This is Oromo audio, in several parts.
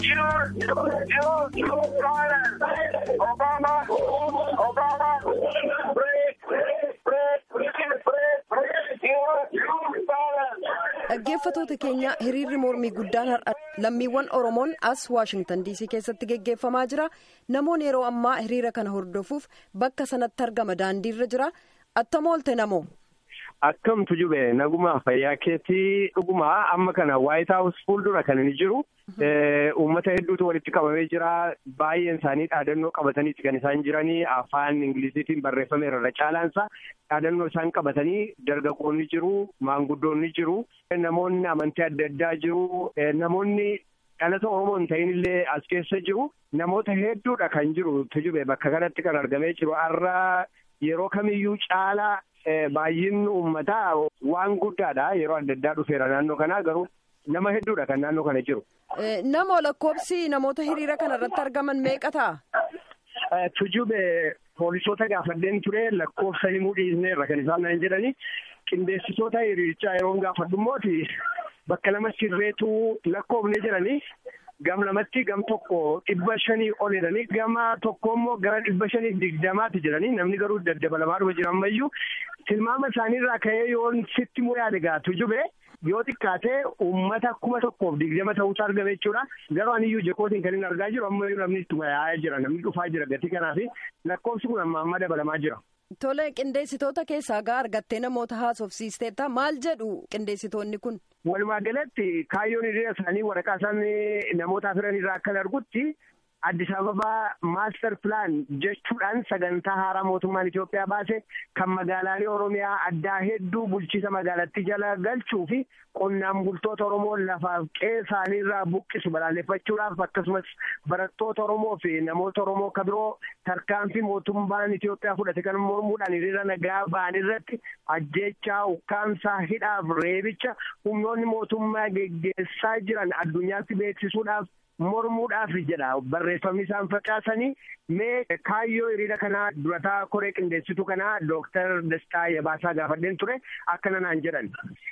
Dhaggeeffatoota keenya hiriirri mormii guddaan har'a lammiiwwan Oromoon as Waashingtan DC keessatti geggeeffamaa jira. Namoonni yeroo ammaa hiriira kana hordofuuf bakka sanatti argama daandiirra jira. Attam oolte namoo? Akkamtu jube naguma fayyaa keetii dhuguma amma kana White House fuuldura kan inni jiru uummata hedduutu walitti qabamee jira baay'een isaanii dhaadannoo qabataniiti kan isaan jiranii afaan ingiliziitiin barreeffameera irra caalaansa dhaadannoo isaan qabatanii dargaggoonni jiru maanguddoonni jiru namoonni amantii adda addaa jiru namoonni dhalata oromoo hin ta'in illee as keessa jiru namoota hedduudha kan jiru tujube bakka kanatti kan argamee jiru har'a yeroo kamiyyuu caalaa. Baay'inni uummataa waan guddaadha yeroo adda addaa dhufeera naannoo kanaa garuu nama hedduudha kan naannoo kana jiru. Nama lakkoofsi namoota hiriira kana irratti argaman meeqa ta'a? Tujube poolisoota gaafadheen ture lakkoofsa himuu dhiisneerra kan isaan naan jedhani qindeessitoota hiriirichaa yeroo gaafadhu immooti bakka lama sirreetu lakkoofne jedhani. Gam lamatti gam tokko dhibba shanii ol jedhanii gama tokko immoo gara dhibba shanii digdamaatti jedhanii namni garuu daddabalamaa dhufa jira ammayyuu tilmaama isaaniirraa ka'ee yoo sitti muree adegaa tujube yoo xiqqaatee uummata kuma tokkoof digdama ta'uutu argame jechuudha. Garuu aniyyuu jakootiin kan inni argaa jiru ammayyuu namni ittuma yaa'aa jira namni dhufaa jira gatii kanaa fi lakkoofsi kun amma amma dabalamaa jira. Tole qindeessitoota keessaa gaa argattee namoota haasofsiisteetta maal jedhu qindeessitoonni kun? Walumaa galatti kaayyoon hiriira isaanii waraqaa isaan namoota afiran irraa akkan argutti Addis Ababaa maaster pilaan jechuudhaan sagantaa haaraa mootummaan Itoophiyaa baase kan magaalaalee Oromiyaa addaa hedduu bulchiisa magaalattii jala galchuu fi qonnaan bultoota Oromoo lafaaf qe'ee isaaniirraa buqqisu balaaleffachuudhaaf akkasumas barattoota Oromoo fi namoota Oromoo kan biroo tarkaanfii mootummaan Itoophiyaa fudhate kan mormuudhaan hiriira nagaa ba'an irratti ajjeechaa ukkaamsaa hidhaaf reebicha humnoonni mootummaa geggeessaa jiran addunyaatti beeksisuudhaaf. mormuudhaaf jedha barreeffamni isaan facaasanii mee kaayyoo hiriira kanaa durataa koree qindeessitu kanaa dooktar Dastaa Yabaasaa gaafadheen ture akkana naan jedhan.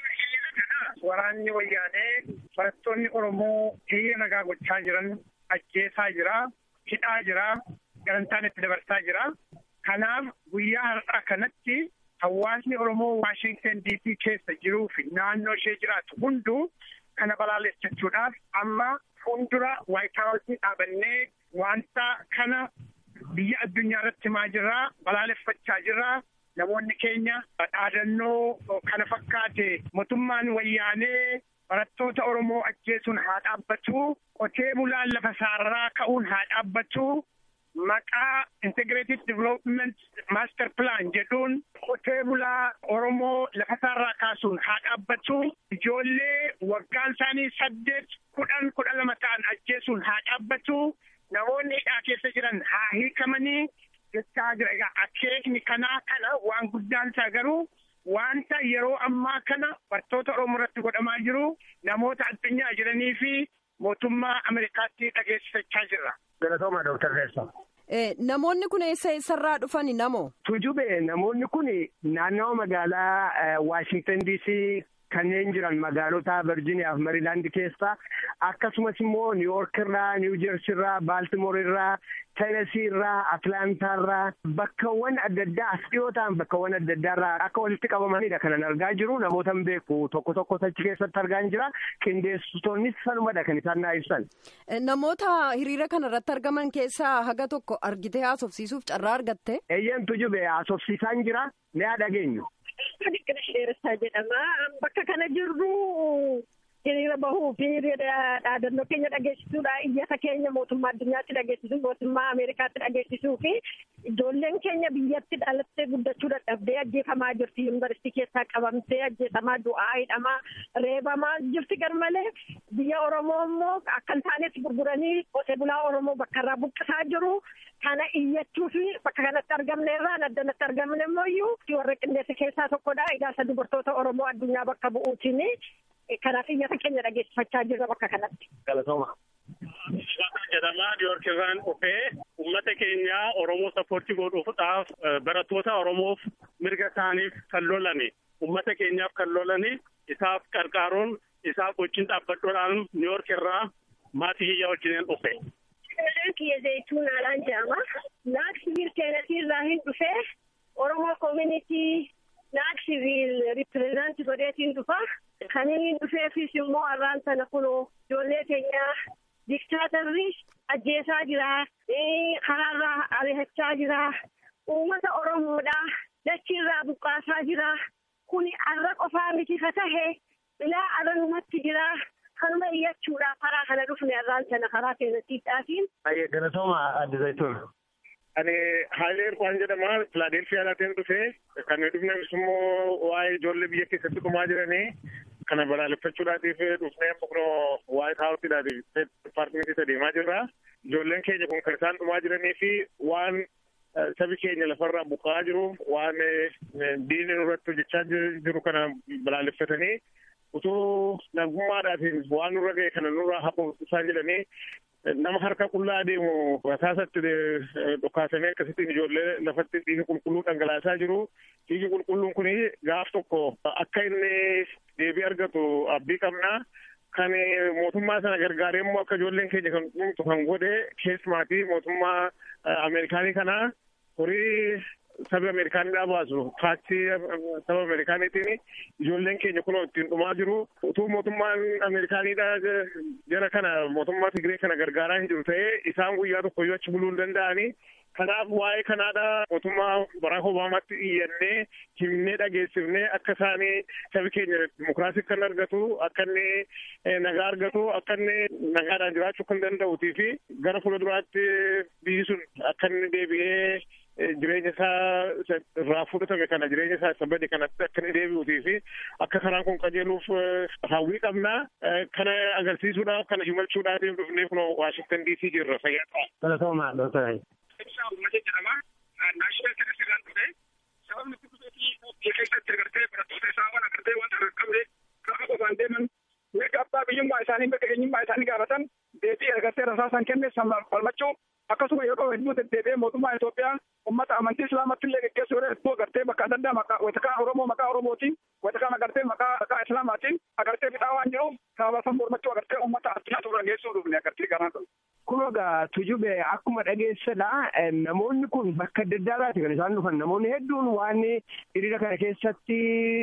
Waraanni wayyaanee barattoonni Oromoo hiriira nagaa gochaa jiran ajjeesaa jira, hidhaa jira, garantaan itti dabarsaa jira. Kanaaf guyyaa har'aa kanatti hawaasni Oromoo Waashintan DC keessa jiruu fi naannoo ishee jiraatu hunduu kana balaaleffachuudhaaf amma fuuldura waayitaawusii dhaabannee wanta kana biyya addunyaa irratti himaa jirraa balaaleffachaa jirraa namoonni keenya dhaadannoo kana fakkaate mootummaan wayyaanee barattoota Oromoo ajjeesuun haa dhaabbatu qotee bulaan lafa isaarraa ka'uun haa dhaabbatu maqaa integrated development master plan jedhuun qotee bulaa Oromoo lafa isaarraa kaasuun haa dhaabbatu ijoollee waggaan isaanii saddeet kudhan kudha lama ta'an ajjeesuun haa dhaabbatu namoonni hidhaa keessa jiran haa hiikamanii jechaa jira egaa akeekni kanaa kana waan guddaan isaa garuu wanta yeroo ammaa kana barattoota Oromoo irratti godhamaa jiru namoota addunyaa jiranii fi mootummaa Ameerikaatti dhageessifachaa jirra. Galatooma Dooktar Reessa. Namoonni kun eessa eessarraa dhufani namoo? Tujube namoonni kun naannawa magaalaa Waashintan DC kanneen jiran magaalota Virgiiniyaa fi Mariilaandi keessaa akkasumas immoo Niiwuork irraa, Niiwu Jersii irraa, Baaltimoor irraa, Teenesii irraa, Atlaantaa irraa bakkawwan adda addaa as dhiyoo ta'an bakkawwan adda addaa irraa akka walitti qabamanidha kanan argaa jiru namoota hin beeku tokko tokko achi keessatti argaa jira qindeessitoonnis sanumadha kan isaan naa ibsan. Namoota hiriira kana irratti argaman keessaa haga tokko argitee haasofsiisuuf carraa argatte? Eeyyamtu jube haasofsiisaan jira ni haa dhageenyu. Dhiqina dheeressaa jedhama. Bakka kana jirru hiriira bahuu fi dhaadannoo keenya dhageessisuudha. Iyyata keenya mootummaa addunyaatti dhageessisuu, mootummaa Ameerikaatti dhageessisuu fi ijoolleen keenya biyyatti dhalattee guddachuu dadhabdee ajjeefamaa jirti. Yuunivarsiitii keessaa qabamtee ajjeefamaa du'aa hidhamaa reebamaa jirti garmalee biyya Oromoo immoo akka hin taanes gurguranii qotee bulaa Oromoo bakka irraa buqqisaa jiru. Kana iyyachuu fi bakka kanatti argamne irraa addanatti argamne immoo iyyuu warra qindeessa keessaa tokkodha. Ijaarsa dubartoota Oromoo addunyaa bakka bu'uutiin kanaaf iyyata keenya dhageessifachaa jirra bakka kanatti. Galatooma. jedhamaa Niiwuork irraan dhufee uummata keenya Oromoo sappoortii godhuudhaaf barattoota Oromoof mirga isaaniif kan lolani uummata keenyaaf kan lolani isaaf qarqaaruun isaaf wajjin dhaabbadhuudhaan Niiwuork irraa maatii kiyya wajjin dhufe. Maqaan kiyya Zayituun Alaan jedhama. Naak siviil seenatii irraa hin dhufee Oromoo koomunitii naak siviil ripireezantii godheetiin dhufa. Kan inni dhufeefis immoo har'aan sana kunoo ijoollee keenyaa diktaatarri ajjeesaa jira. Karaarraa ari'achaa jira. Uummata Oromoodhaa dachiirraa buqqaasaa jira. Kuni arra qofaa miti ka tahe ilaa aranumatti jira. Kanuma iyyachuudhaaf karaa kana dhufne irraan sana karaa keenyattiidhaatiin. Baay'ee galatooma adda zayituun. Ani Haayilee Irfaan jedhama. Filaadelfiyaa laateen dhufee kan dhufnes immoo waa'ee ijoollee biyya keessatti dhumaa jiranii kana balaaleffachuudhaatiif dhufnee kunoo waa'ee haawwattiidhaatiif dipaartimentii deemaa jirra. Ijoolleen keenya kun kan isaan dhumaa jiranii fi waan sabi keenya lafarraa buqqa'aa jiru waan diinni nurratti hojjechaa jiru kana balaaleffatanii utuu nagummaadhaatiin waan nurra ga'e kana nurraa haqu isaan jedhanii nama harka qullaa deemu rasaasatti dhukaasamee akkasittiin ijoollee lafatti dhiigi qulqulluu dhangalaasaa jiru. Dhiigi qulqulluun kun gaaf tokko akka inni deebii argatu abdii qabna. Kan mootummaa sana gargaaree immoo akka ijoolleen keenya kan dhumtu kan godhe keessumaatii mootummaa Ameerikaanii kana horii saba Ameerikaanidhaa baasu taaksii saba Ameerikaaniitiin ijoolleen keenya kunoo ittiin dhumaa jiru. Utuu mootummaan Ameerikaanidhaa jara kana mootummaa Tigree kana gargaaraa hin jiru ta'ee isaan guyyaa tokkoyyuu achi buluu hin danda'anii. Kanaaf waa'ee kanaadha mootummaa Baraak Obaamaatti iyyannee himnee dhageessifnee akka isaanii sabi keenya dimokiraasii kan argatu akka inni nagaa argatu akka inni nagaadhaan jiraachuu kan danda'uutii fi gara fuulduraatti biyyi sun akka inni deebi'ee jireenya isaa irraa fudhatame kana jireenya isaa isa bade kanatti akka inni deebi'uutii fi akka karaan kun qajeeluuf hawwii qabna kana agarsiisuudhaaf kana himalchuudhaaf dhufnee kunoo Waashingtan DC jirra fayyaa Galatooma Dr. ibsaa uummata jedhama. Naashinaal Kenesirraan dhufe sababni itti dhufeetii biyya keessatti agartee barattoota isaa waan agartee wanta qaqqabne kafa qofaan deeman mirga abbaa biyyummaa isaanii mirga eenyummaa isaanii gaafatan deebii agartee rasaasan kenne falmachuu akkasuma yeroo hedduu deddeebi'ee mootummaa Itoophiyaa ummata amantii islaamatti illee geggeessu yeroo hedduu agartee bakka adda addaa maqaa watakaa Oromoo maqaa Oromootiin watakaa agartee maqaa maqaa Islaamaatiin agartee bidhaa waan jiruuf sababa san mormachuu agartee ummata addunyaa turre geessuu dhufne agartee garaan kun. Kun egaa tujube akkuma dhageessadha namoonni kun bakka adda addaarraati kan isaan dhufan namoonni hedduun waan hiriira kana keessatti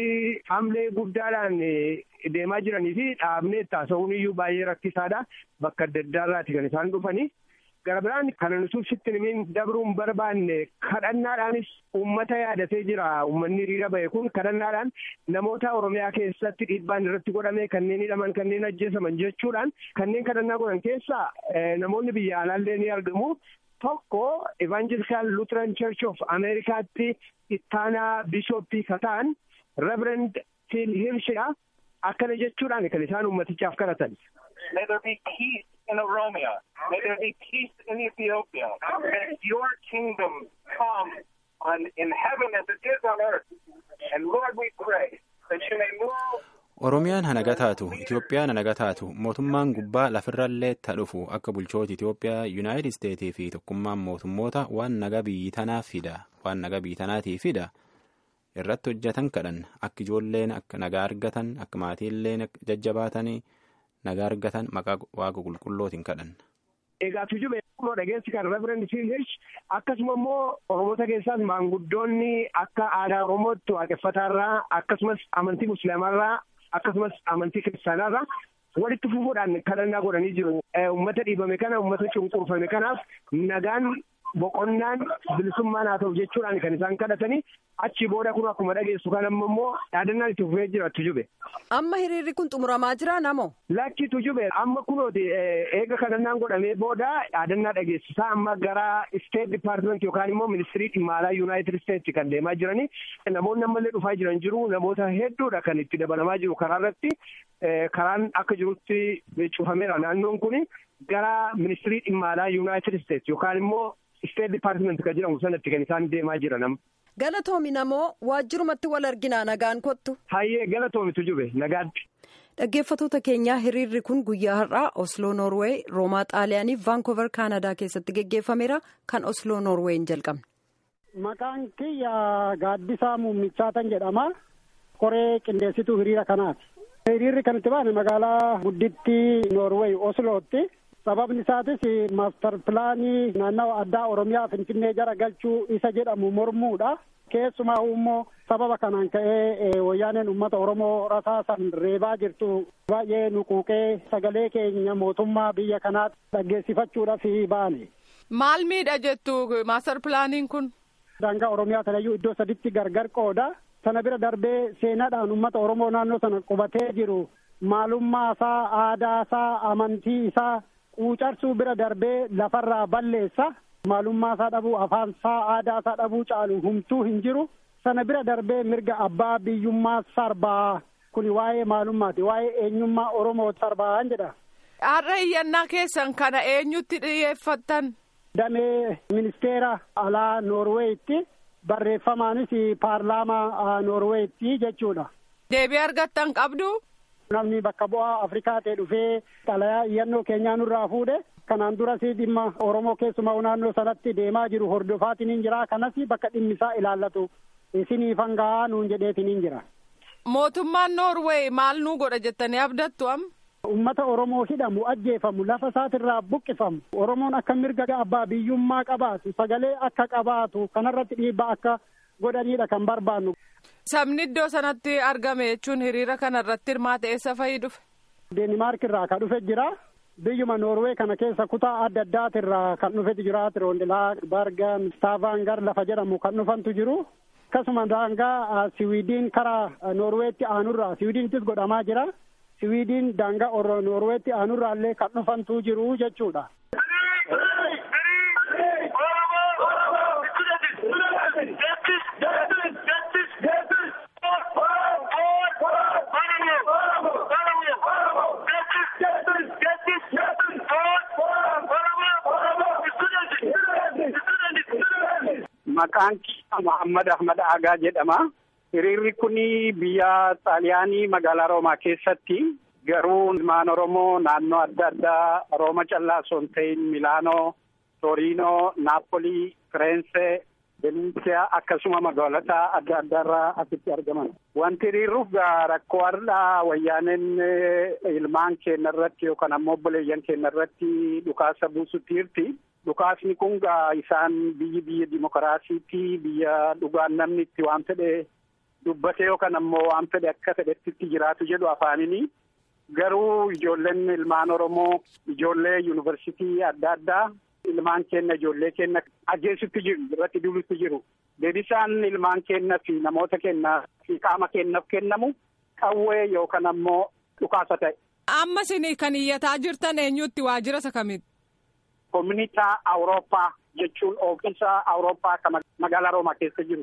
hamlee guddaadhaan deemaa jiranii fi dhaabnee taasisuun iyyuu baay'ee rakkisaadha bakka adda addaarraati kan isaan dhufanii. gara biraan kana nuti sitti nimiin dabruun barbaanne kadhannaadhaanis uummata yaadatee jira uummanni hiriira bahe kun kadhannaadhaan namoota oromiyaa keessatti dhiibbaan irratti godhame kanneen hidhaman kanneen ajjeesaman jechuudhaan kanneen kadhannaa godhan keessaa namoonni biyya alaallee ni argamu. Tokko Evangelical Lutheran Church of Americaatti ittaanaa bishooppii kataan Reverend Phil Hirshidha. Akkana jechuudhaan kan isaan uummatichaaf kadhatan. May there be peace in Oromia. May there be peace in Ethiopia. May your kingdom come on in heaven as it is on earth. And Lord, we pray that you may move. Oromiyaan hanaga taatu, Itoophiyaan hanaga taatu, mootummaan gubbaa lafirrallee ta dhufu akka bulchoota Itoophiyaa, Yuunaayitid Isteetii fi tokkummaan mootummoota waan naga biyyi tanaa fida, waan naga biyyi tanaatii fida. irratti hojjetan kadhan akka ijoolleen akka nagaa argatan akka maatiilleen jajjabaatanii nagaa argatan maqaa waaqa qulqullootiin kadhan. Egaa tujube akkuma dhageessi kan Reverend Hirsh akkasuma immoo Oromoota keessaas maanguddoonni akka aadaa Oromootti waaqeffataarraa akkasumas amantii Musliimaarraa akkasumas amantii Kiristaanaarraa walitti fufuudhaan kadhannaa godhanii jiru. Uummata dhiibame kana uummata cunqurfame kanaaf nagaan boqonnaan bilisummaan haa ta'u jechuudhaan kan isaan kadhatanii achi booda kun akkuma dhageessu kan amma immoo dhaadannaan itti fufee jira tujube. Amma hiriirri kun xumuramaa jira namo. Lakki tujube amma kunooti eega kadhannaan godhamee booda dhaadannaa dhageessisaa amma gara State Department yookaan immoo ministirii dhimma alaa United States kan deemaa jiranii namoonni ammallee dhufaa jiran jiru namoota hedduudha kan itti dabalamaa jiru karaa irratti karaan akka jirutti cufameera naannoon kun gara ministirii dhimma alaa United States yookaan immoo State Department kan jedhamu sanatti kan isaan deemaa jiran. Galatoomi namoo waajjirumatti wal arginaa nagaan kottu. Hayyee galatoomitu jube nagaatti. Dhaggeeffattoota keenyaa hiriirri kun guyyaa har'aa Osloo Noorweey, Roomaa Xaaliyaanii, Vaankoover Kaanadaa keessatti geggeeffameera kan Osloo Noorweeyin jalqabne. Maqaan kiyya gaaddisaa muummichaatan jedhama. Koree qindeessituu hiriira kanaati. Hiriirri kan itti baane magaalaa guddittii Noorweey Oslootti. Sababni isaatis maastar pilaanii naannawa addaa Oromiyaa Finfinnee jara galchuu isa jedhamu mormuudha. Keessumaa immoo sababa kanaan ka'ee wayyaaneen uummata Oromoo rasaasan reebaa jirtu baay'ee nuquuqee sagalee keenya mootummaa biyya kanaatti dhaggeessifachuudhaaf ba'ane. Maal miidha jettu maastar pilaaniin kun? Daangaa Oromiyaa sanayyuu iddoo saditti gargar qooda. Sana bira darbee seenaadhaan uummata Oromoo naannoo sana qubatee jiru maalummaa isaa, aadaa isaa, amantii isaa quucarsuu bira darbee lafarraa balleessa. Maalummaa isaa dhabuu, afaan isaa, aadaa isaa dhabuu caalu humtuu hin jiru. Sana bira darbee mirga abbaa biyyummaa sarbaa. Kuni waa'ee maalummaati. Waa'ee eenyummaa Oromoo sarbaan jedha. Har'a iyyannaa keessan kana eenyutti dhiyeeffattan? Damee ministeera alaa Noorweeyitti. barreeffamaanis paarlaamaa Noorweeyitti jechuudha. Deebii argattan qabdu? Namni bakka bu'aa Afrikaa ta'e dhufee xalayaa iyyannoo keenyaa nurraa fuudhe. Kanaan duras dhimma Oromoo keessumaa naannoo sanatti deemaa jiru hordofaatiin jira. Kanas bakka dhimmi isaa ilaallatu isiniif hangaa nuun jedheetiin jira. Mootummaan Noorweey maal nuu godha jettanii abdattu amma? Uummata Oromoo hidhamu ajjeefamu lafa isaatirraa buqqifamu Oromoon akka mirga abbaa biyyummaa qabaatu sagalee akka qabaatu kanarratti dhiibbaa akka godhaniidha kan barbaannu. Sabni iddoo sanatti argame jechuun hiriira kanarratti hirmaate eessa fa'ii dhufe? Deenimaark irraa kan dhufe jira. Biyyuma Noorwee kana keessa kutaa adda addaatirraa kan dhufetu jira. Tiroondilaa, Bargan, Stavaangar lafa jedhamu kan dhufantu jiru. Akkasuma daangaa Siwiidiin karaa Noorweetti aanurraa Siwiidiinittis godhamaa jira. Siwiidiin daangaa Noorweetti aanurraallee kan dhufantu jiru jechuudha. Maqaan kiyya Muhammad Ahmad Agaa jedhama. Hiriirri kun biyya Xaaliyaanii magaalaa Roomaa keessatti garuu ilmaan Oromoo naannoo adda addaa Rooma callaa osoo hin ta'in Milaanoo, Toriinoo, Naapolii, Fireense, Veneetsiyaa akkasuma magaalota adda addaarraa asitti argaman. Wanti hiriirruuf rakkoo har'aa wayyaaneen ilmaan keenya irratti yookaan ammoo obboleeyyan keenya irratti dhukaasa buusutti jirti. Dhukaasni kun isaan biyyi biyya dimokiraasiitii biyya dhugaan namni itti waan fedhe dubbatee yookaan ammoo waan fedhe akka fedhetti itti jiraatu jedhu afaanini. Garuu ijoolleen ilmaan Oromoo ijoollee yuunivarsiitii adda addaa ilmaan keenya ijoollee keenya ajjeesutti jiru irratti duulutti jiru. Deebisaan ilmaan keenya fi namoota keenya fi qaama keenyaaf kennamu qawwee yookaan ammoo dhukaasa ta'e. Amma isin kan iyyataa jirtan eenyutti waajjira isa kamitti? Koominitaa Awurooppaa jechuun ofiisa Awurooppaa kan magaalaa Roomaa keessa jiru.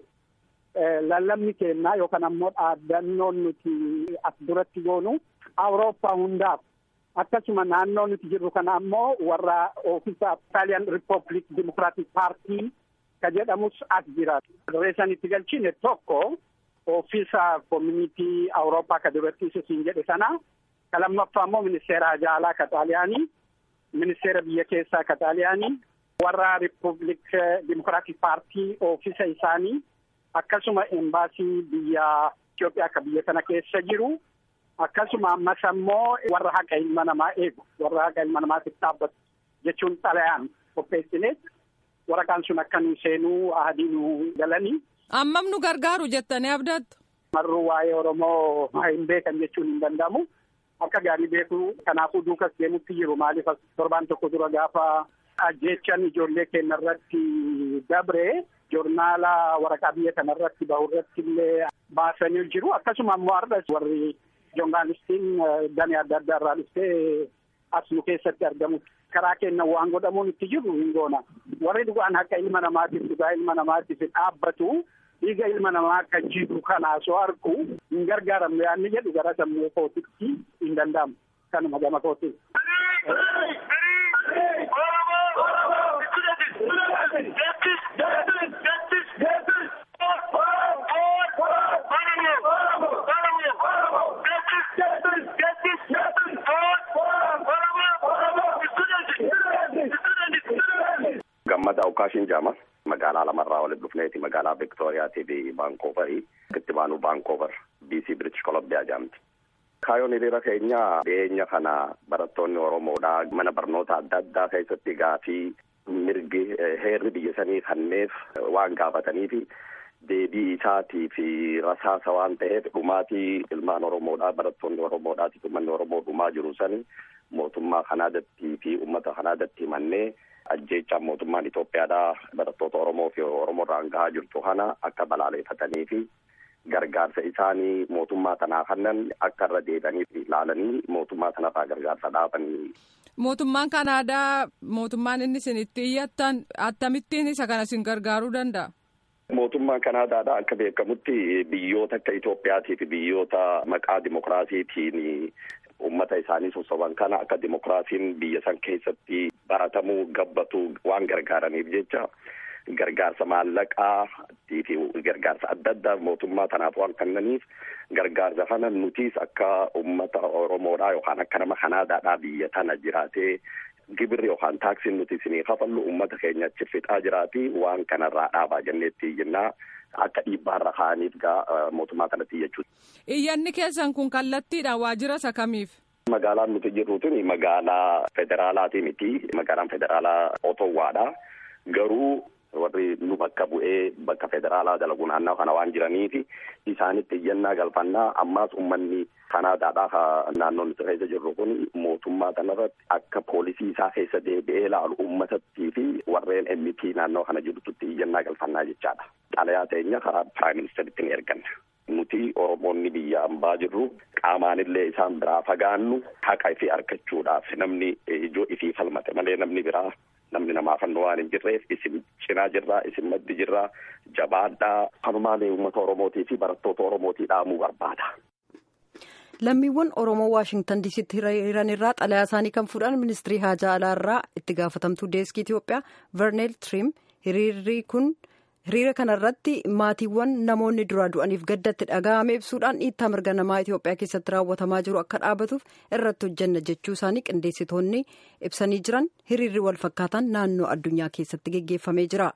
Lallabni keenya yookaan ammoo dhaaddannoon nuti as duratti goonu Awurooppaa hundaaf akkasuma naannoo nuti jirru kana ammoo warra ofiisa Italian Republic Democratic Party ka jedhamus as jira. Reessan itti galchine tokko ofiisa koominitii Awurooppaa ka duratti siin jedhe sana ka lammaffaa immoo ministeera hajaalaa ka Xaaliyaanii. ministeera biyya keessaa ka xaaliyaanii warra riippubilik dimokiraatik paartii oofisa isaanii akkasuma embaasii biyya Itoophiyaa ka biyya kana keessa jiru akkasuma ammas ammoo warra haqa ilma namaa eegu warra haqa ilma namaatiif dhaabbatu jechuun xalayaan qopheessine waraqaan sun akka nu seenuu ahadii nu galanii. Ammam nu gargaaru jettanii abdattu. Marruu waa'ee Oromoo hin beekan jechuun hin danda'amu. akka gaarii beeku kanaafuu duukas deemutti jiru maaliif torbaan tokko dura gaafa ajjeechan ijoollee keenya irratti dabre joornaala waraqaa biyya kana irratti bahu irratti illee baasanii jiru akkasuma ammoo har'as warri joornaalistiin damee adda addaa irraa dhuftee as nu keessatti argamu karaa keenya waan godhamuun itti jiru hin goona warri dhugaan haqa ilma namaatiif dhugaa ilma namaatiif dhaabbatu dhiiga ilma namaa akka jiru kana osoo argu hin gargaaramne yaadni jedhu gara sammuu kootitti hin danda'amu kanuma gama kootiin. Gammada Awukaashin Jaamas magaalaa lamarraa walitti dhufneeti magaalaa Viktooriyaatii fi Baankooverii itti baanu Baankoover BC British Columbia jedhamti. Kaayyoon hiriira keenya dhiyeenya kana barattoonni Oromoodhaa mana barnoota adda addaa keessatti gaafii mirgi heerri biyya sanii kanneef waan gaafataniifi deebii isaatii fi rasaasa waan ta'eef dhumaatii ilmaan Oromoodhaa barattoonni Oromoodhaati uummanni Oromoo dhumaa jiru sani mootummaa Kanaadatti fi uummata Kanaadatti himannee ajjeechaan mootummaan Itoophiyaadhaa barattoota Oromoo fi Oromoorraan gahaa jirtu kana akka balaaleeffatanii fi gargaarsa isaanii mootummaa tanaa kannan akka irra deebi'anii ilaalanii mootummaa sanarraa gargaarsa dhaabanii. Mootummaan Kanaadaa mootummaan inni isin itti iyyattan akkamittiin isa kana isin gargaaruu danda'a? Mootummaan Kanaadaadha akka beekamutti biyyoota akka Itoophiyaatii fi biyyoota maqaa dimokiraasiitiin uummata isaanii sossoban kana akka dimokiraasiin biyya san keessatti baratamuu gabbatu waan gargaaraniif jecha gargaarsa maallaqaa fi gargaarsa adda addaa mootummaa tanaaf waan kennaniif gargaarsa kana nutis akka uummata Oromoodhaa yookaan akka nama Kanaadaadhaa biyya tana jiraatee gibirri yookaan taaksiin nuti isinii kafallu uummata keenya achi fixaa jiraati waan kanarraa dhaabaa jenneetti jennaa akka dhiibbaarra kaa'aniif gaa mootummaa kanatti jechuudha. Iyyanni keessan kun kallattiidhaan waajjira isa kamiif? Magaalaan nuti jirru tuni magaalaa federaalaati miti. Magaalaan federaalaa Otowwaadha. Garuu warri nu bakka bu'ee bakka federaalaa dalagu naannoo kana waan jiraniifi isaanitti iyyannaa galfannaa ammaas uummanni Kanaadaadhaa naannoo nuti keessa jirru kun mootummaa kanarratti akka poolisii isaa keessa deebi'ee ilaalu uummatattii fi warreen MP naannoo kana jirtutti iyyannaa galfannaa jechaadha. Xalayaa teenya karaa piraayim ministeritti ni erganna. Nuti Oromoonni biyya ambaa jirru qaamaanillee isaan biraa fagaannu haqa ifii argachuudhaaf namni ijoo ifii falmate malee namni biraa namni namaa fannoo waan hin jirreef isin cinaa jirraa isin maddi jirraa jabaadhaa kanumaalee uummata Oromootii fi barattoota Oromootii dhaamuu barbaada. lammiiwwan oromoo waashingtan diisitti hiriiran irraa xalayaa isaanii kan fuudhan ministirii haajaa alaa irraa itti gaafatamtuu deeskii itiyoophiyaa verneel trim hiriirri kun hiriira kanarratti maatiiwwan namoonni duraa du'aniif gaddatti dhaga'ame ibsuudhaan dhiittaa mirga namaa itiyoophiyaa keessatti raawwatamaa jiru akka dhaabatuuf irratti hojjanna jechuu isaanii qindeessitoonni ibsanii jiran hiriirri wal fakkaataan naannoo addunyaa keessatti geggeeffamee jira.